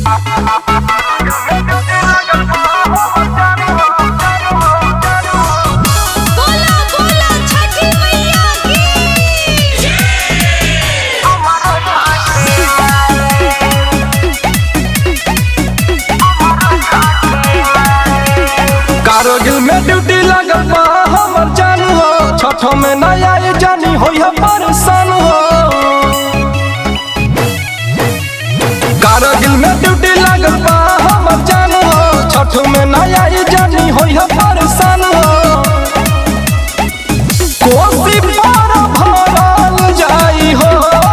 बोला बोला छठी मैया की कारगिल में ड्यूटी लगल बा हमर जान हो छठो में न आए जानी होई है परेशान हो कारगिल में ड्यूटी लगल बा हमर जान हो छठो में न आए जानी होई है परेशान हो कोसी पार भरल जाई हो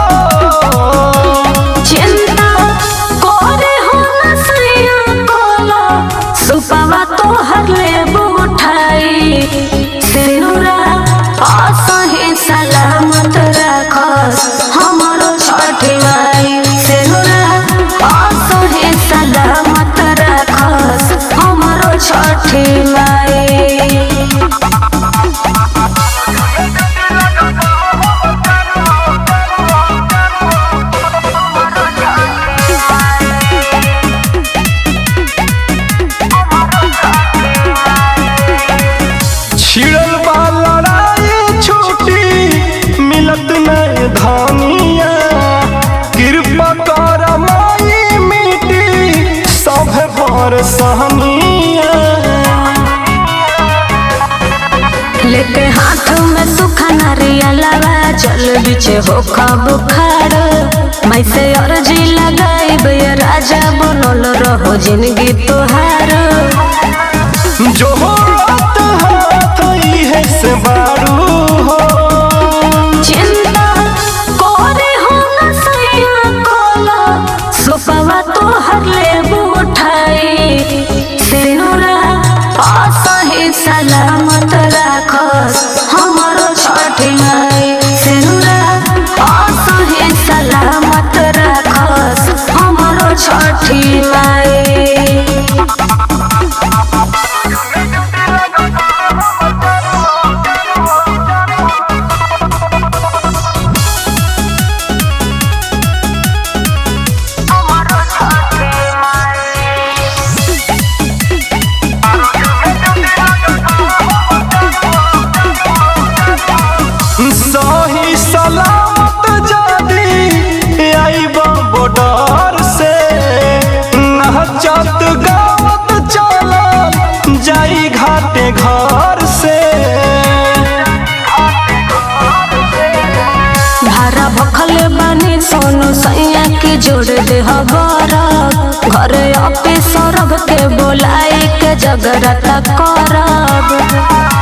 चिंता करे हो न सैया कोला सुपवा तोहर लेबू उठाई सिनुरा असही सलामत राखस हमरो छठी माई सिनुरा असही सलामत राखस हमरो छठी माई छिड़ल बा लड़ाई छूटी मिलत नहीं धानिया कृपा कर माई मिटी सब पर सहनिया लेके हाथ में सुखा नारियलवा चल बिचे हो बुखार मैं से अर्जी लगाई बे राजा बनल रहो जिंदगी तोहार जो रात हाथ है से बारू हो चिंता करे हो न सैया कोला सुपवा तोहर लेबू उठाई सिनुरा असही सलामत राखस हमरो छठी माई सिनुरा असही सलामत राखस हमरो छठी माई सही सलामत जादी आईबा बॉर्डर से नहचत गावत चला जाई घाटे घर से भारा भखल बानी सोनू सैया के जोड़ दे हबर घरे ऑफिस सरब के बोलाई के जगरत करब